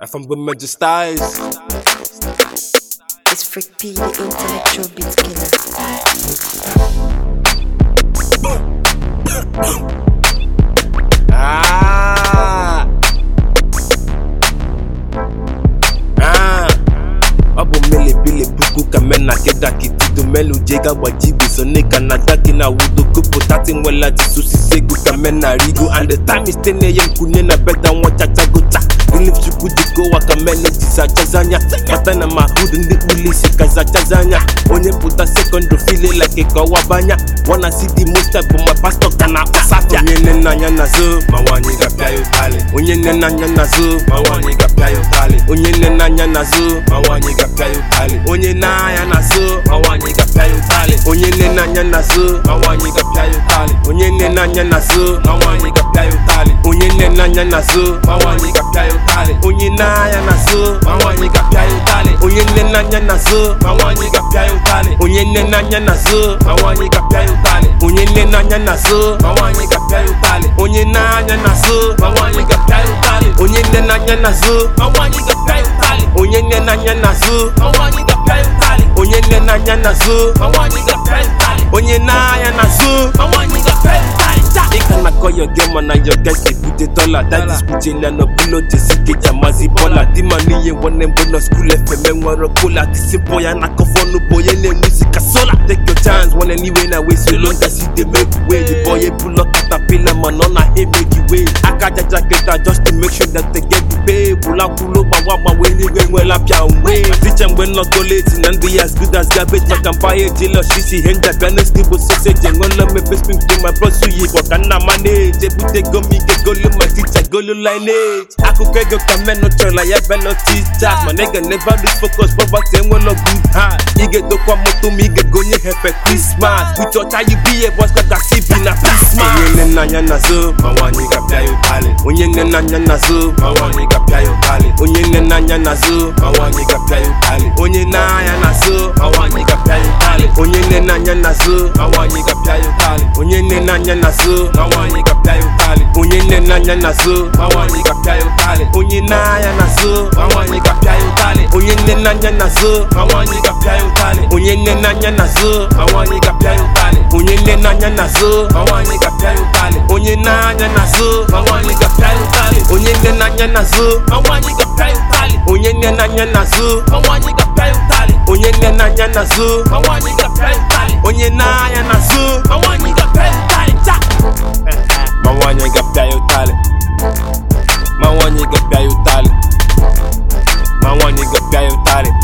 from the major styles. It's Frick P, the intellectual beat killer. Ah. Ah. ọ bụ melebele puku ka mena keda kitido melu jega gbajibe sonika na daki na wudo kopụtati nwela tisusisi ego ka mena rigo and the time is ten am kune na beda nwa chachagota Ilim chukwu jikowa ka mene jisachazanya mata na mahud ndị kpulisi kazachazanya onye pụta sekọndrị file like kọwabanya wana si di mosta bụ ma pastọ ka na akpasafia onye nne nna anya na zo ma nwaanyị ga-apịa ya ụtalị onye nne nna anya na zo ma nwaanyị ga-apịa ya ụtalị onye nne nna anya na zo ma nwaanyị ga-apịa ya ụtalị onye na-anya na zo ma nwaanyị ga-apịa ya ụtalị onye nne nna anya na zo ma nwaanyị ga-apịa ya ụtalị onye nne nna anya na zo ma nwaanyị ga-apịa ya ụtalị onye nne nna anya na zo ma nwaanyị ga-apịa ya ụtalị onye na-anya na zo ma nwaanyị ga-apịa ya ụtalị onye nne nna anya na zo ma nwaanyị ga-apịa ya ụtalị onye nne nna anya na zo ma nwaanyị ga-apịa ya ụtalị onye nne nna anya na zo ma nwaanyị ga-apịa ya ụtalị onye na-anya na zo ma nwaanyị ga-apịa ya ụtalị onye nne na-anya na zo ma nwaanyị ga-apịa ya ụtalị onye nne na-anya na zo ma nwaanyị ga-apịa ya ụtalị onye nne na-anya na zo ma nwaanyị ga-apịa ya ụtalị onye na-anya na zo ma nwaanyị ga-apịa ya ụtalị ị ka na-akọ your game mana your guys ebute dọla that is kuchela na bulo jesike jamazi bọla di ma n'ihe nwanne mbụ na skul fm enwere kola tisimpo ya na kọfọnụ bụ onye na-enwuzi ka sola take your chance one anyway na wey so long as you dey make way the boy ebulo katapila mana ọ na he make you way aka jaja keta just to make sure that they get the pay bulakwulo gbawa gbawa eluigwe enwela pịa mgbe ticha mgbe nnọkọ leti na ndị ya as good as garbage maka mpaghara ejila shisi ihe njabịa next igbo soseji enwela mepe spin to my bros uyi bụ ka nna manage ebute ego m ike golu ma ticha golu lineage akụkọ ego ka menụ chọrọ ya belo ticha mana ị ga never lose focus poverty enwela good heart ị ga-edokwa moto ma ị ga-egonye hefe krismas uche ọcha yi biye bọs ka gasi bi na krismas onye nne n'anya na zo ma nwaanyị ga-apịa ya ụtalị onye nne n'anya na zo ma nwaanyị ga-apịa ya ụtalị onye nne n'anya na zo ma nwaanyị ga-apịa ya ụtalị onye n'anya na zo ma nwaanyị ga-apịa ya ụtalị onye nne n'anya na zo ma nwaanyị ga-apịa ya ụtalị onye nne n'anya na zo ma nwaanyị ga-apịa ya ụtalị onye nne n'anya na zo ma nwaanyị ga-apịa ya ụtalị onye n'anya na zo ma nwaanyị ga-apịa ya ụtalị onye nne n'anya na zo ma nwaanyị ga-apịa ya ụtalị onye nne n'anya na zo ma nwaanyị ga-apịa ya ụtalị onye nne n'anya na zo ma nwaanyị ga-apịa ya ụtalị onye n'anya na zo ma nwaanyị ga-apịa ya ụtalị onye nne n'anya na zo ma nwaanyị ga-apịa ya ụtalị onye nne n'anya na zo ma nwaanyị ga-apịa ya ụtalị onye nne n'anya na zo ma nwaanyị ga-apịa ya ụtalị onye n'anya na zo ma nwaanyị ga-apịa ya ụtalị cha ma nwaanyị ga-apịa ya ụtalị ma nwaanyị ga-apịa ya ụtalị ma nwaanyị ga-apịa ya ụtalị